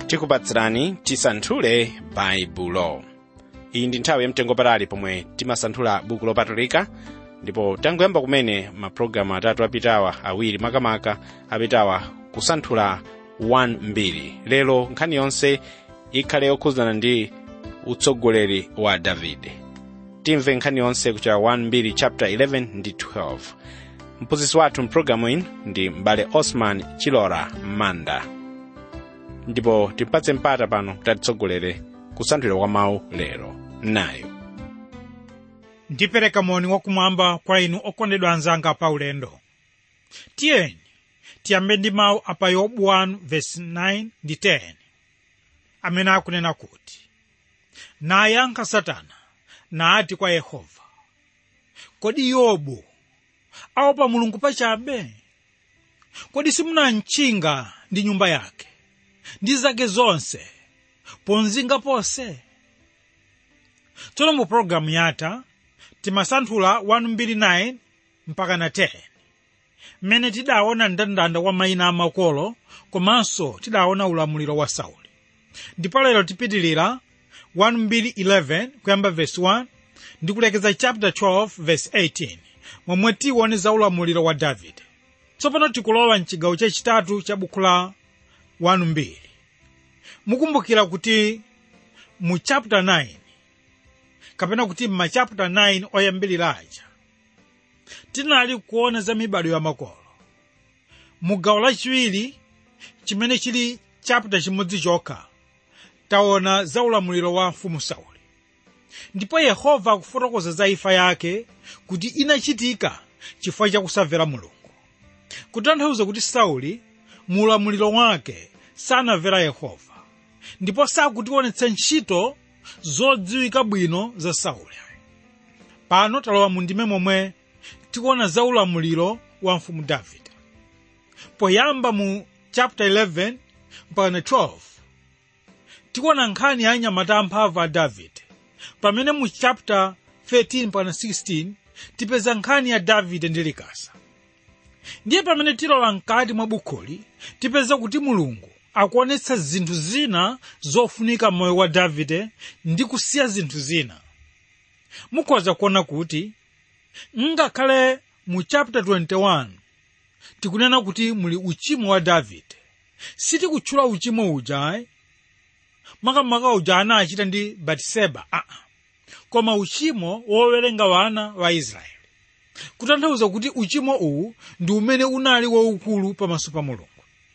tikupatsirani tisanthule baibulo iyi ndi nthawi yamtengopatali pomwe timasanthula buku lopatulika ndipo tangoyamba kumene mapulogalamu atatu apitawa awiri makamaka apitawa kusanthula 1 mbiri lero nkhani yonse ikhale yokhudzana ndi utsogoleri wa davide timve nkhani yonse kuchokera 1 mbiri chapter 11 ndi 12 mphunzitsi wathu mpulogalamu ino ndi m'bale osman chilora manda ndipo timpatse mpata pano kuti atitsogolere kusanthulira kwa mawu lero nayo ndipereka moni wakumwamba kwa inu okondedwa anzanga pa ulendo tiyeni tiyambe ndi mawu apa yobu 1:9 ndi 10 amene akunena kuti nayankha satana nati kwa yehova kodi yobu aopa mulungu pachabe kodi simunamtchinga ndi nyumba yake ndi zake zonse ponzinga ponse tsono mu pologalamu yatha timasanthula 129 mpaka na 10 mmene tidaona mndandanda wa mayina amakolo komanso tidaona ulamuliro wa sauli ndipo lero tipitilira 111 kuyamba verse 1 ndi kulekeza chapter 12 verse 18 momwe tione za ulamuliro wa davide tsopano tikulowa mchigawo chachitatu cha buku la 1 mukumbukira kuti mu chapter 9 kapena kuti m'machapter 9 oyambirira aja tinali kuona za mibado ya makolo mu gawo lachiwiri chimene chili chapter chimodzi chokha taona za ulamuliro wa mfumu sauli ndipo yehova akufotokoza za imfa yake kuti inachitika chifukwa chakusamvera mulungu kutanthauza kuti sauli mu ulamuliro wake sanamvera yehova ndipo sakutionetsa ntchito zodziwika bwino za sauli pano talowa mu ndime momwe tikuona za ulamuliro wa mfumu davide poyamba mu chapter 11 mpaka 12 tikuona nkhani ya anyamata amphamvu a davide pamene mu chapter 13 mpaka 16 tipeza nkhani ya davide ndi likasa ndiye pamene tilowa mkati mwa bukhuli tipeza kuti mulungu akuonetsa zinthu zina zofunika m'moyo wa davide ndi kusiya zinthu zina mukhoza kuona kuti ngakhale mu chapter 21 tikunena kuti muli uchimo wa davide sitikutchula uchimo uja makamaka uja anachita ndi batiseba aa koma uchimo wowerenga wana wa israeli kutanthauza kuti uchimo uwu ndi umene unali waukulu pamaso pa mulungu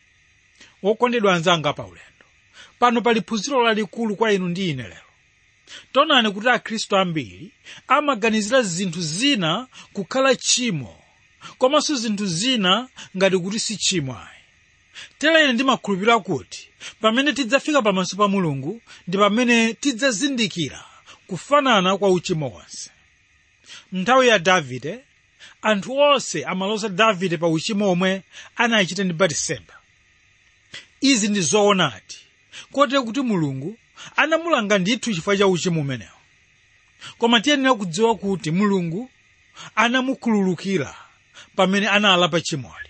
wokondedwa anzanga pa ulendo pano pali phunziro lalikulu kwa inu ndi ine lero taonani kuti akhristu ambiri amaganizira zinthu zina kukhala tchimo komanso zinthu zina ngati kuti si tchimo ayi tere ine ndimakhulupirira kuti pamene tidzafika pamaso pa mulungu ndi pamene tidzazindikira kufanana kwa uchimo wonse nthawi ya davide anthu onse amaloza davide pa uchimo omwe anachita ndi batiseba izi ndi zoonadi kotero kuti mulungu anamulanga ndithu chifukwa cha uchimo umenewo koma tiyenera kudziwa kuti mulungu anamukhululukira pamene analapa chimoli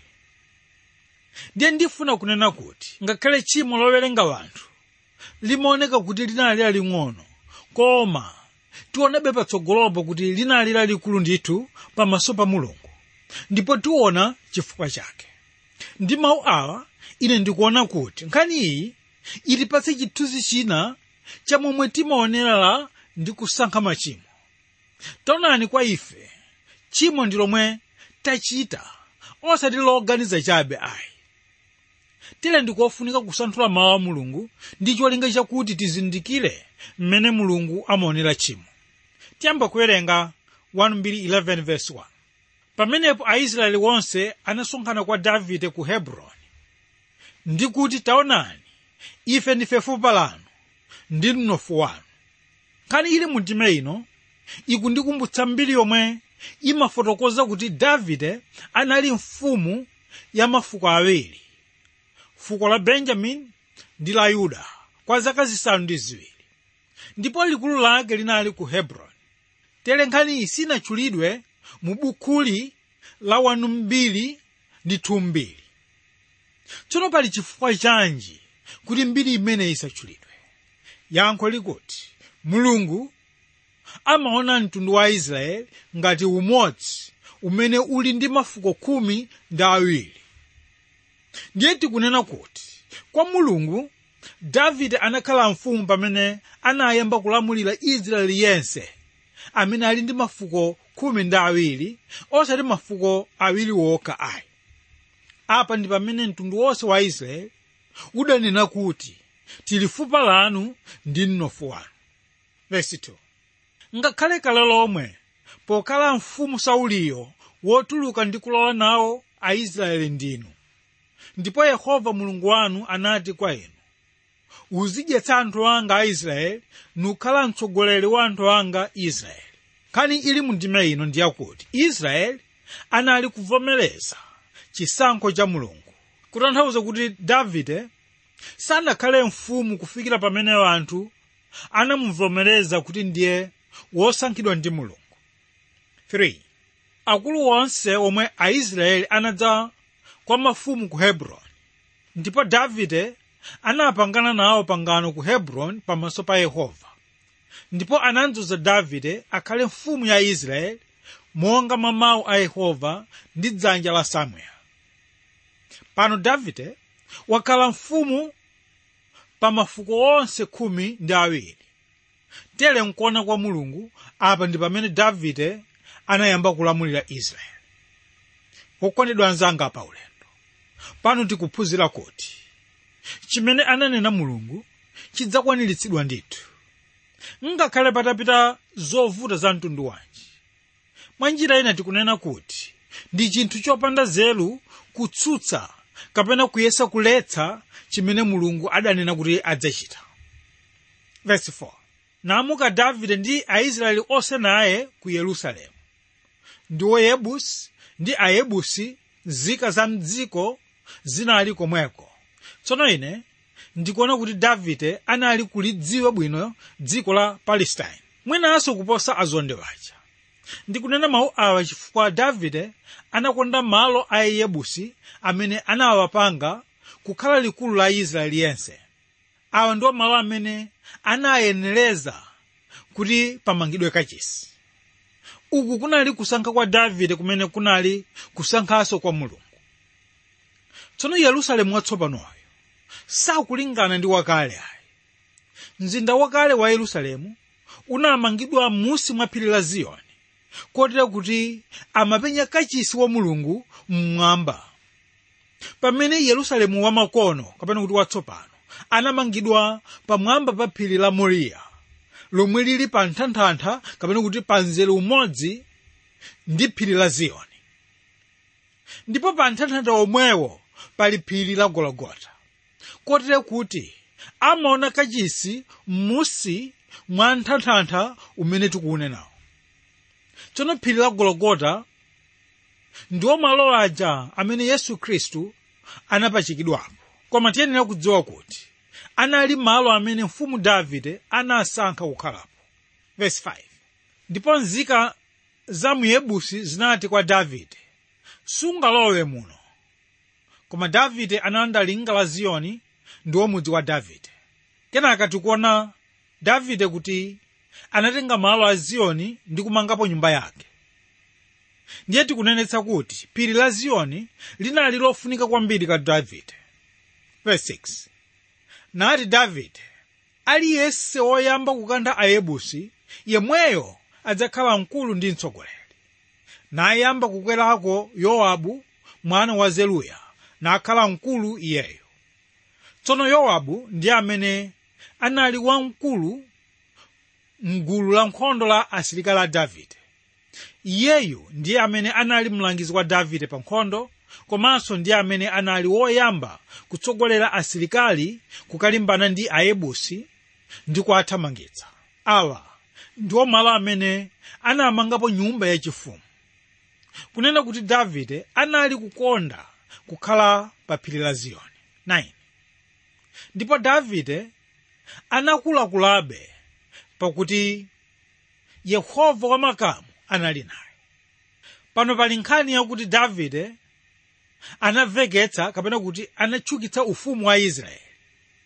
ndiye ndifuna kunena kuti ngakhale tchimo lowerenga wanthu limaoneka kuti linali laling'ono koma tionebe patsogolopo kuti linali lalikulu ndithu pamaso pa mulungu ndipo tiona chifukwa chake ndi mawu awa ine ndikuona kuti nkhani iyi itipatse chithunzi china cha momwe timaonera ndi kusankha machimo taonani kwa ife tchimo ndi lomwe tachita osati loganiza chabe ayi tile ndikofunika kusanthula mawu a mulungu ndi cholinga chakuti tizindikire mmene mulungu amaonera tchimo tiyamba kuwerenga 1:11 verse 1 pamenepo aisraeli wonse anasonkhana kwa davide ku hebroni ndi kuti taonani ife ndife fupa lanu ndi mnofu wanu nkhani ili mu ndime ino ikundikumbutsa mbiri yomwe imafotokoza kuti davide anali mfumu ya mafuko awiri fuko la benjamini ndi la yuda kwa zaka zisanu ndi ziwiri ndipo likulu lake linali ku hebroni tere nkhani iyi sinatchulidwe mu bukuli la wanu mbiri ndi thumbiri tsono pali chifukwa chanji kuti mbiri imeneyi isatchulidwe yankho likuti mulungu amaona mtundu wa israeli ngati umodzi umene uli ndi mafuko khumi ndi awiri ndiye tikunena kuti kwa mulungu davide anakhala mfumu pamene anayamba kulamulira israeli yense amene ali ndi mafuko khumi ndi awiri osati mafuko awiri wokha ayi apa ndi pamene mtundu wonse wa israeli udanena kuti tili fupa lanu ndi mnofu wanu verse 2 ngakhale kale lomwe pokhala mfumu sauliyo wotuluka ndi kulowa nawo aisraeli ndinu ndipo yehova mulungu wanu anati kwa inu uzidyetsa anthu anga aisraeli nukhala mtsogoleri wa anthu anga israeli nkhani ili mu ndima ino ndiyakuti israeli anali kuvomereza chisankho cha mulungu kutanthauza kuti davide sanakhale mfumu kufikira pamene anthu anamuvomereza kuti ndiye wosankhidwa ndi mulungu 3 akulu onse omwe aisraeli anadza kwa mafumu ku hebroni ndipo davide anapangana nawo pangano ku hebroni pamaso pa yehova ndipo anadzoza davide akhale mfumu ya israeli monga mwa mawu a yehova ndi dzanja la samueli pano davide wakhala mfumu pa mafuko onse khumi ndi awiri tere nkuona kwa mulungu apa ndi pamene davide anayamba kulamulira israeli wokondedwa anzanga pa ulendo pano tikuphunzira kuti chimene ananena mulungu chidzakwaniritsidwa ndithu ngakhale patapita zovuta za mtundu wanji mwa njira ina tikunena kuti ndi chinthu chopanda nzeru kutsutsa kapena kuyesa kuletsa chimene mulungu adanena kuti adzachita verse 4 namuka davide ndi aisraeli onse naye ku yerusalemu ndiwo yebusi ndi ayebusi nzika za mdziko zinali komweko tsono ine ndikuona kuti davide anali kulidziwa bwino dziko la palestine mwinanso kuposa azonde waja ndikunena mawu awa chifukwa davide anakonda malo a yebusi amene anawapanga kukhala likulu la israeli yense awa ndiwo malo amene anayenereza kuti pamangidwe kachisi uku kunali kusankha kwa davide kumene kunali kusankhanso kwa mulungu tsono yerusalemu watsopanoyo sakulingana ndi wakale ayi mzinda wakale wa yerusalemu unamangidwa m'munsi mwa phiri la ziyoni kotera kuti amapenya kachisi wa mulungu mmwamba pamene yerusalemu wamakono kapena kuti watsopano anamangidwa pamwamba pa phiri la moriya lomwe lili pa nthanthantha kapena kuti pa mzere umodzi ndi phiri la ziyoni ndipo pa nthanthantha omwewo pali phiri la gologota kotera kuti amaona kachisi m'munsi mwa nthanthantha umene tikuunenawo tsono phiri la gologota ndiwo malo aja amene yesu khristu anapachikidwapo koma tiyenera kudziwa kuti anali malo amene mfumu davide anasankha kukhalapo verse 5 ndipo nzika za muyebusi zinati kwa davide sungalowe muno koma davide analanda linga la ziyoni ndiwo mudzi wa davide kenaka tikuona davide kuti anatenga malo a ziyoni ndi kumangapo nyumba yake ndiye tikunenetsa kuti phiri la ziyoni linali lofunika kwambiri ka davide verse 6 nati davide aliyense woyamba kukantha ayebusi yemweyo adzakhala mkulu ndi mtsogoleri nayamba kukwerako yowabu mwana wa zeruya nakhala mkulu iyeyo tsono yowabu ndi amene anali wamkulu mgulu la nkhondo la asilikali a davide iyeyu ndiye amene anali mlangizi wa davide pa nkhondo komanso ndiye amene anali woyamba kutsogolera asilikali kukalimbana ndi ayebusi ndi kuwathamangitsa awa ndiwo malo amene anamangapo nyumba yachifumu kunena kuti davide anali kukonda kukhala pa phiri la ziyoni 9 ndipo davide anakulakulabe pakuti yehova wamakamu anali naye pano pali nkhani yakuti davide anaveketsa kapena kuti anatchukitsa ufumu wa israeli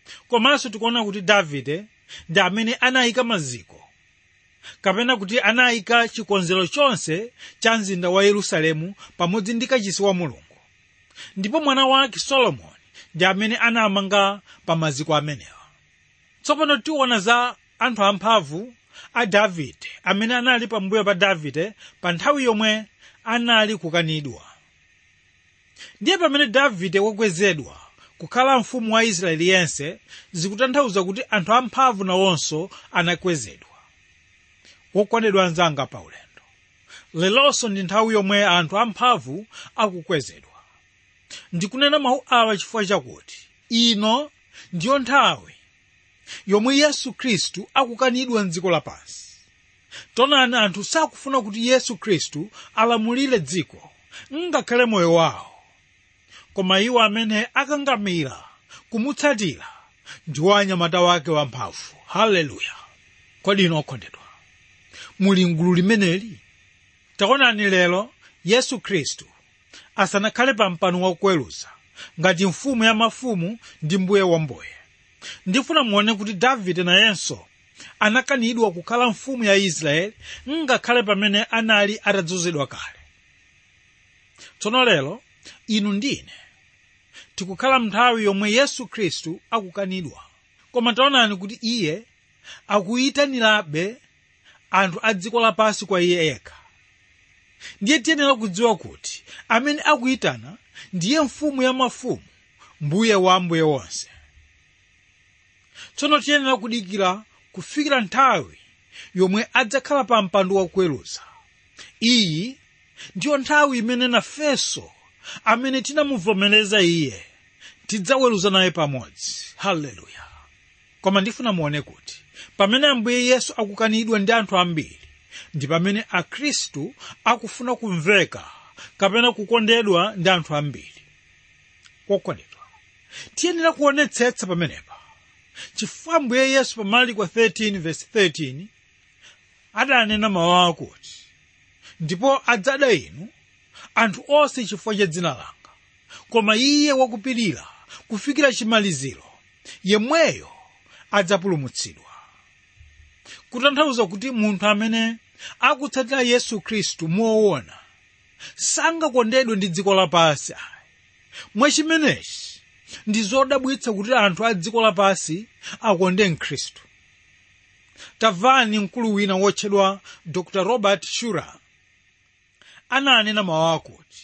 komanso tikuona kuti davide ndi amene anayika maziko kapena kuti anayika chikonzero chonse cha mzinda wa yerusalemu pamodzi ndi kachisi wa mulungu ndipo mwana wake solomoni ndi amene anamanga pa maziko amenewa tsopano tiona za anthu amphamvu a davide amene anali pambuyo pa davide pa nthawi yomwe anali kukanidwa ndiye pamene davide wakwezedwa kukhala mfumu wa israeli yense zikutanthauza kuti anthu amphamvu nawonso anakwezedwa wokondedwa anzanga pa ulendo lelonso ndi nthawi yomwe anthu amphamvu akukwezedwa ndikunena mawu awa chifukwa chakuti ino ndiyo nthawi yomwe yesu khristu akukanidwa mdziko lapansi tonani anthu sakufuna kuti yesu khristu alamulire dziko ngakhale moyo wawo koma iwo amene akangamira kumutsatira ndiwo anyamata wake wamphamvu haleluya kodi ino okondedwa muli mgulu limeneli taonani lero yesu khristu asanakhale pa mpando wakuweruza ngati mfumu ya mafumu ndi mbuye wa mbuye ndifuna muone kuti davide nayenso anakanidwa kukhala mfumu ya israeli ngakhale pamene anali atadzozedwa kale tsono lero inu ndine tikukhala mnthawi yomwe yesu khristu akukanidwa koma taonani kuti iye akuyitanirabe anthu a dziko lapansi kwa iye yekha ndiye tiyenera kudziwa kuti amene akuyitana ndiye mfumu ya mafumu mbuye wa mbuye wonse tsono tiyenera kudikira kufikira nthawi yomwe adzakhala pa mpando wakuweruza iyi ndiyo nthawi imene nafenso amene tinamuvomereza iye tidzaweruza naye pamodzi haleluya koma ndifuna muone kuti pamene ambuye yesu akukanidwa ndi anthu ambiri ndi pamene akhristu akufuna kumveka kapena kukondedwa ndi anthu ambiri kokondedwa tiyenera kuonetsetsa pamenepa chifukwa ambuye yesu pa marko 13:13 adanena mawu akuti ndipo adzada inu anthu onse chifukwa cha dzina langa koma iye wakupirira kufikira chimaliziro yemweyo adzapulumutsidwa kutanthauza kuti munthu amene akutsatira yesu khristu moona sangakondedwe ndi dziko lapansi ayi mwachimenechi ndi zodabwitsa kuti anthu a dziko lapansi akonde mkhristu tamvani mkulu wina wotchedwa dr robert shurer ananena mawu akuti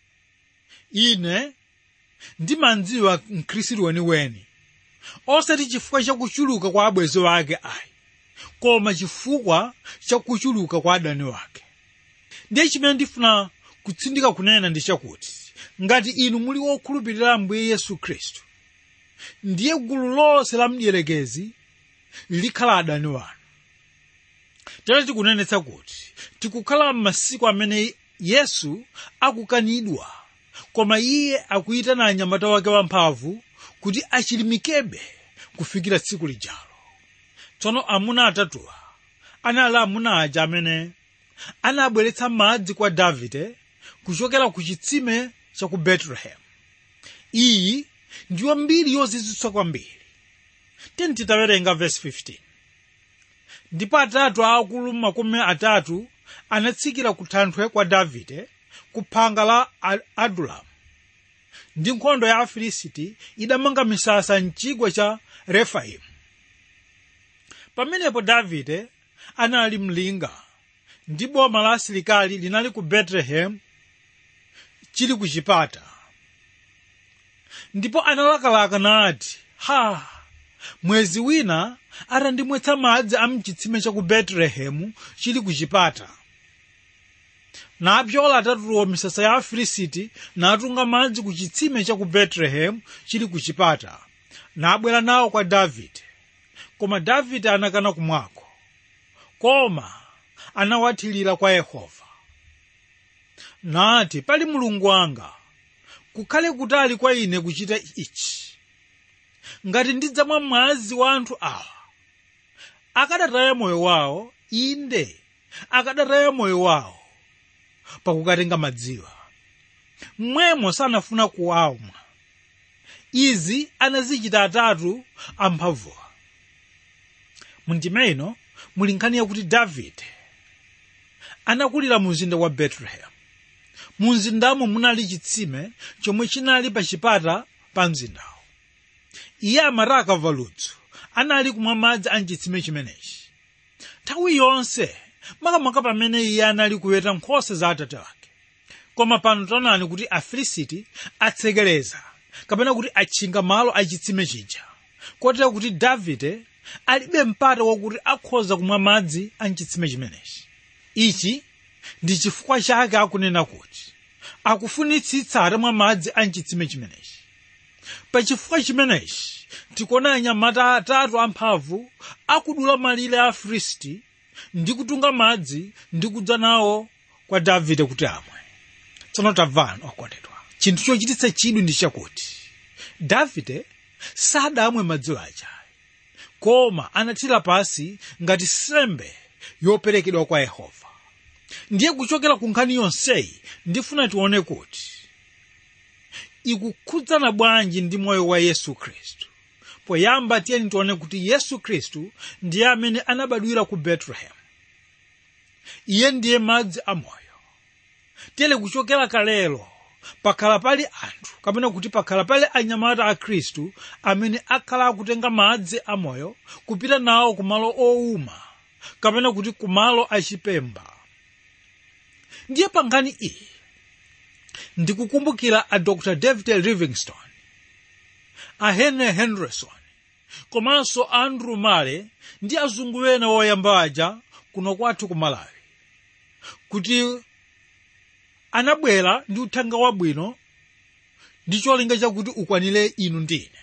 ine ndimandziwa mkhristu weniweni osati chifukwa chakuchuluka kwa abwenzi wake ayi koma chifukwa chakuchuluka kwa adani wake ndiye chimene ndifuna kutsindika kunena ndi chakuti ngati inu muli wokhulupirira ambuye yesu khristu ndiye gulu lonse la mdierekezi likhala adani wanu tere tikunenetsa kuti tikukhala m'masiku amene yesu akukanidwa koma iye akuyitana anyamata wake wamphamvu kuti achilimikebe kufikira tsiku lijalo tsono amuna atatuwa anali amuna aja amene anabweretsa madzi kwa davide kuchokera ku chitsime cha ku betelehemu iyi ndiyo mbiri yozizwitsa kwambiri tiyeni titawerenga verse 15 ndipo atatu aakulu makumi atatu anatsikira ku thanthwe kwa davide ku phanga la adulamu ndi nkhondo ya afilisiti idamanga misasa mchigwa cha refaimu pamenepo davide anali mlinga ndi boma la asilikali linali ku betelehemu chili ku chipata ndipo analakalaka nati ha mwezi wina atandimwetsa madzi a mchitsime cha ku betelehemu chili ku chipata napyola atatuwo misasa ya afilisiti natunga madzi ku chitsime cha ku betelehemu chili ku chipata nabwera nawo kwa davide koma davide anakana kumwako koma anawathirira kwa yehova nati pali mulungu wanga kukhale kutali kwa ine kuchita ichi ngati ndidzamwa mwazi wa anthu awa akadataya moyo wawo inde akadataya moyo wawo pakukatenga madziwa mmwemo sanafuna kuwamwa izi anazichita atatu amphamvuwa mundima ino muli nkhani yakuti davide anakulira mu mzinda wa betelehemu mu mzindamo munali chitsime chomwe chinali pa chipata pa mzindawo iye amati akamva ludzu anali kumwa madzi a mchitsime chimenechi nthawi yonse makamaka pamene iye anali kuweta nkhosa za atate wake koma pano taonani kuti afilisiti atsekereza kapena kuti atchinga malo a chitsime chija kotero kuti davide alibe mpata wakuti akhoza kumwa madzi a mchitsime chimenechi ichi ndi chifukwa chake akunena kuti akufunitsitsa atamwa madzi a mchitsime chimenechi pa chifukwa chimenechi tikuona anyamata atatu amphamvu akudula malire a afilisti ndi kutunga madzi ndi kudza nawo kwa davide kuti amwe tsono tamvani okondedwa chinthu chochititsa chidwi ndi chakuti davide sadamwe madziwo aja koma anathira pasi ngati sembe yoperekedwa kwa yehova ndiye kuchokera ku nkhani yonseyi ndifuna tione kuti ikukhudzana bwanji ndi moyo wa yesu khristu poyamba tiyeni tione kuti yesu khristu ndiye amene anabadwira ku betelehemu iye ndiye madzi amoyo tiyeni kuchokera kalelo pakhala pali anthu kapena kuti pakhala pali anyamata a khristu amene akhala akutenga madzi amoyo kupita nawo kumalo owuma kapena kuti kumalo achipemba ndiye pa nkhani iyi ndikukumbukira a dr david livingstone a henry henderson komanso andrew male ndi azungu ena woyamba aja kuno kwathu ku malawi kuti anabwera ndi uthenga wabwino ndi cholinga chakuti ukwanire inu ndine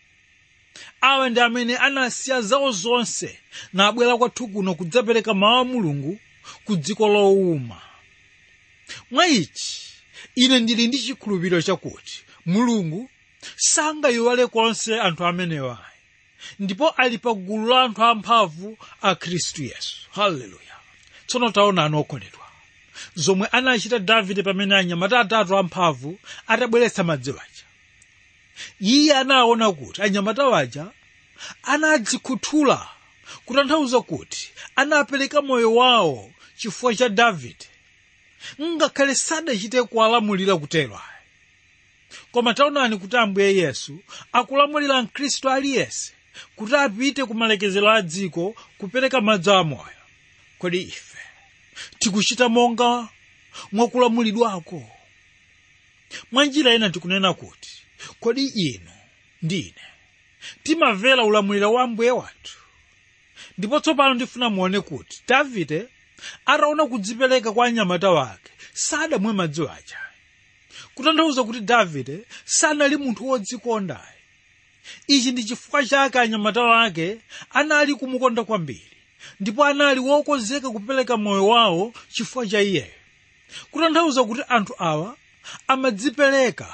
awa ndi amene anasiya zawo zonse nabwera kwathu kuno kudzapereka mawu a mulungu ku dziko lowuma mwa ichi ine ndili ndi chikhulupiriro chakuti mulungu sangayiwale konse anthu amenewa ndipo ali pa gulu la anthu amphamvu a khristu yesu haleluya tsono taonani okondedwa zomwe anachita davide pamene anyamata atatu amphamvu atabweretsa madziwo aja iye anaona kuti anyamata waja anadzikhuthula kutanthauza kuti anapereka moyo wawo chifukwa cha davide ngakhale sadachite kuwalamulira kutero ayi koma taonani kuti ambuye yesu akulamulira mkhristu aliyense kuti apite ku malekezero a dziko kupereka madzi amoyo kodi ife tikuchita monga mwakulamulidwako mwa njira ina tikunena kuti kodi inu ndine timamvera ulamuliro wa ambuye wathu ndipo tsopano ndifuna muone kuti davide ataona kudzipereka kwa anyamata wake sadamwe madziwo aja kutanthauza kuti davide sanali munthu wodzikondayi ichi ndi chifukwa chake anyamata wake anali kumukonda kwambiri ndipo anali wokonzeka kupereka moyo wawo chifukwa cha iyeyo kutanthauza kuti anthu awa amadzipereka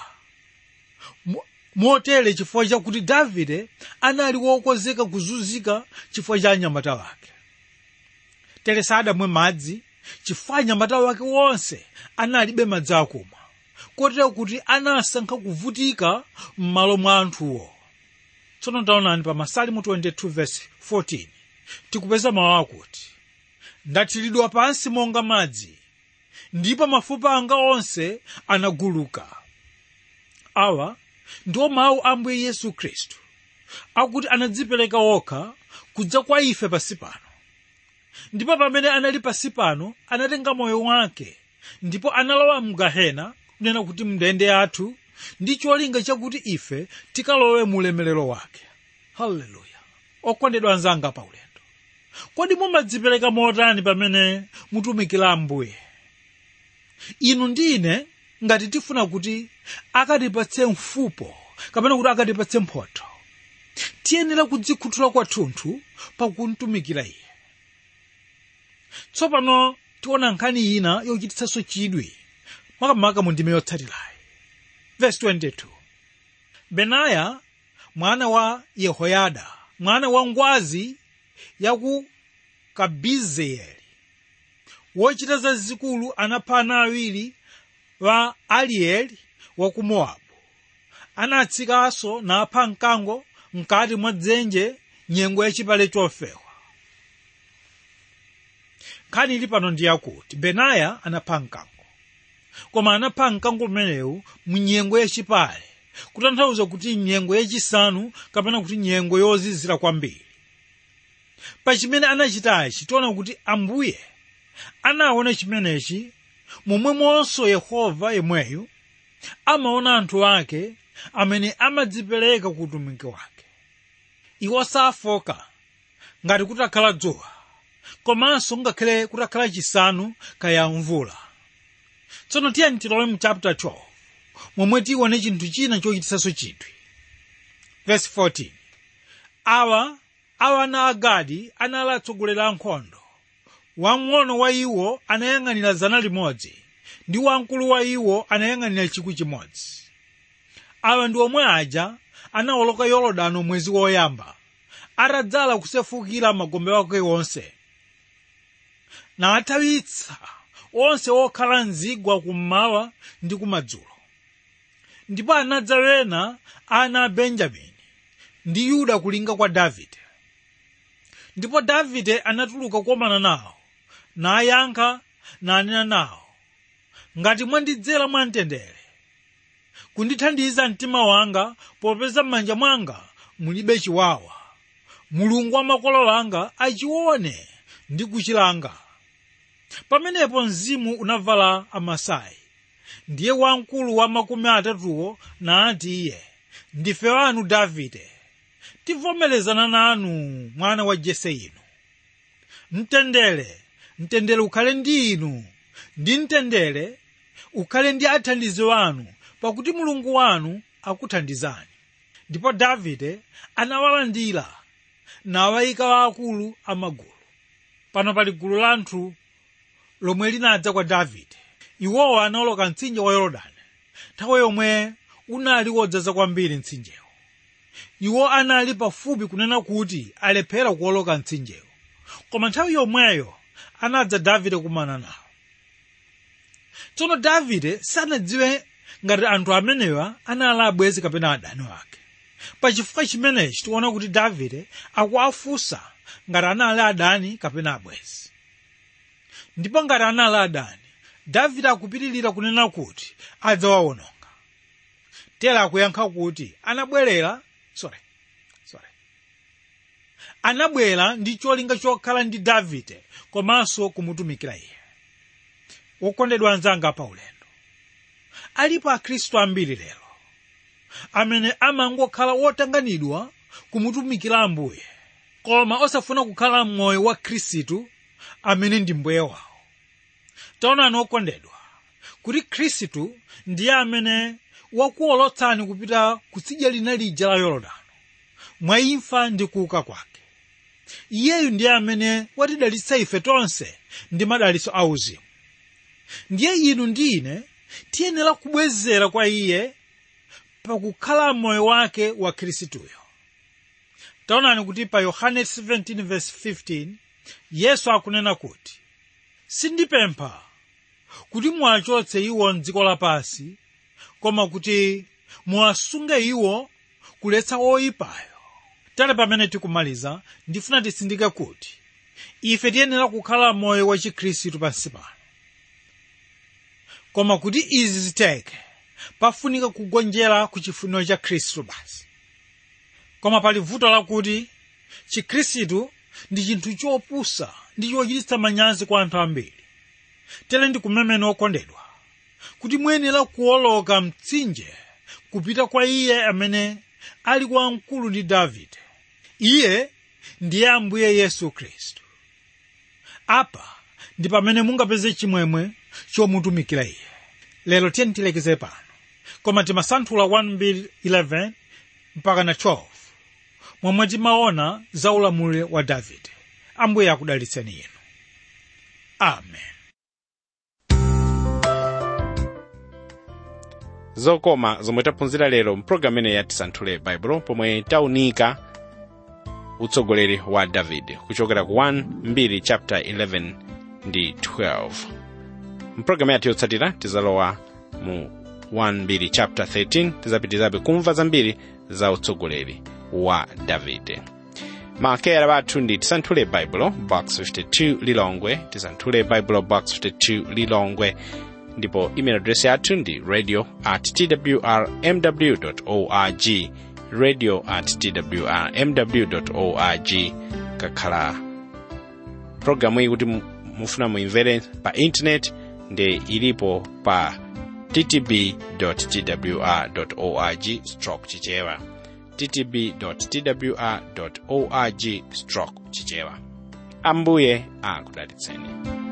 motere chifukwa chakuti davide anali wokonzeka kuzunzika chifukwa cha anyamata wake tere sadamwe madzi chifukwa anyamata wake wonse analibe madzi akumwa kotero kuti anasankha kuvutika m'malo mwa anthuwo tsono taonani pa masalimu 22 verse 14 tikupeza mawu akuti ndathiridwa pansi monga madzi ndipo mafupa anga onse anaguluka awa ndiwo mawu a ambuye yesu khristu akuti anadzipereka wokha kudza kwa ife pasi pano ndipo pamene anali pasi pano anatenga moyo wake ndipo analowa mgahena kunena kuti mndende athu ndi cholinga chakuti ife tikalowe mu ulemerero wake haleluya okondedwa anzanga pa ulendo kodi mumadzipereka motani pamene mutumikira ambuye inu ndine ngati tifuna kuti akatipatse mfupo kapena kuti akatipatse mphotho tiyenera kudzikhuthula kwathunthu pakumtumikira iye tsopano tiona nkhani ina yochititsanso chidwi makamaka mu ndime yotsatirayi verse 22 benaya mwana wa yehoyada mwana wa ngwazi ya ku kabizeyeli wochita zazikulu anapha ana awiri wa alieli wa ku mowabu anatsikanso napha mkango mkati mwa dzenje nyengo yachipale chofewa nkhani ili pano ndi yakuti benaya anapha mkango koma anapha mkango umenewu mu nyengo yachipale kutanthauza kuti nyengo yachisanu kapena kuti nyengo yozizira kwambiri pa chimene anachitachi tiona kuti ambuye anaona chimenechi momwemonso yehova yemweyu amaona anthu ake amene amadzipereka ku utumiki wake iwo safoka ngati kutakhala dzuwa komanso ngakhale kutakhala chisanu kaya mvula tsono tiyeni tilowe mu chapter 12 momwe tione chinthu china chochitisanso chidwi verse 14 awa awa ana agadi anali atsogoleri ankhondo wamng'ono wa iwo anayang'anira zana limodzi ndi wamkulu wa iwo anayang'anira chikwi chimodzi awa ndi omwe aja anawoloka yorodani mwezi woyamba atadzala kusefukira magombe wake wonse nawathawitsa onse okhala mzigwa kummawa ndi kumadzulo ndipo anadza wena ana a benjamini ndi yuda kulinga kwa davide ndipo davide anatuluka kukomana nawo nayankha nanena nawo ngati mwandidzera mwamtendere kundithandiza mtima wanga popeza m'manja mwanga mulibe chiwawa mulungu wa makolo anga achione ndi kuchilanga pamenepo mzimu unavala amasai ndiye wamkulu wa makumi atatuwo nati iye ndife wanu davide tivomerezana nanu mwana wa jese inu mtendere mtendere ukhale ndi inu ndi mtendere ukhale ndi athandizi wanu pakuti mulungu wanu akuthandizani ndipo davide anawalandira nawayika waakulu amagulu pano pali gulu la anthu lomwe linadza kwa davide iwowo anawoloka mtsinje wa yorodani nthawi yomwe unali wodzaza kwambiri mtsinjewo iwo anali pafupi kunena kuti alephera kuwoloka mtsinjewo koma nthawi yomweyo anadza davide kumana nawo tsono davide sanadziwe ngati anthu amenewa anali abwenzi kapena adani wake pachifukwa chimenechi tikuona kuti davide akuwafunsa ngati anali adani kapena abwenzi ndipo ngati anali adani davide akupitirira kunena kuti adzawawononga tera akuyankha kuti anabwerera sorry sorry anabwera ndi cholinga chokhala ndi davide komanso kumutumikira iye wokondedwa anzanga pa ulendo alipo akhristu ambiri lero amene amangokhala wotanganidwa kumutumikira ambuye koma osafuna kukhala m'moyo wa khristu amene ndi mbuye wawo taonani okondedwa kuti khristu ndiye amene wakuwolotsani kupita kutsidya lina lija la yorodani mwa imfa ndi kuuka kwake iyeyu ndiye amene watidalitsa ife tonse ndi madalitso auzimu ndiye inu ndi ine tiyenera kubwezera kwa iye pakukhala moyo wake wa khristuyo taonani kuti pa yohane 17:15 yesu akunena kuti sindipempha kuti muwachotse iwo mdziko lapansi koma kuti muwasunge iwo kuletsa oyipayo tale pamene tikumaliza ndifuna tisindike kuti ife tiyenera kukhala moyo wa chikhristu pansi pano koma kuti izi ziteke pafunika kugonjera ku chifuniro cha khristu basi koma pali vuto lakuti chikhristu ndi chinthu chopusa ndi chochititsa manyazi kwa anthu ambiri tere ndikumemene okondedwa kuti muyenera kuwoloka mtsinje kupita kwa iye amene ali wamkulu ndi davide iye ndiye ambuye yesu khristu apa ndi pamene mungapeze chimwemwe chomutumikira iye lero tiyeni tilekeze pano koma timasanthula 1:11 mpaka na 12 momwe timaona za ulamuliro wa davide ambuye akudalitseni inu amen zokoma zomwe taphunzira lero mpulogalamu imene yatisanthule baibulo pomwe taunika utsogoleri wa davide kuchokera ku 1 2 chapter 11 ndi 12 mpulogalamu yathu yotsatira tizalowa mu 1 chapter 13 tizapitizabe kumva zambiri za utsogoleri wa davide maakera bathu ndi tisanthule baibulo box 52 lilongwe tisanthule baibulo box 52 lilongwe ndipo email address yathu ndi radio at twrmw org radio at twrmw org kakhala programu iyi kuti mufuna muimvere pa intanet ndi ilipo pa ttb twr org stroke chichewa ttb twr org stroke chichewa ambuye akudalitseni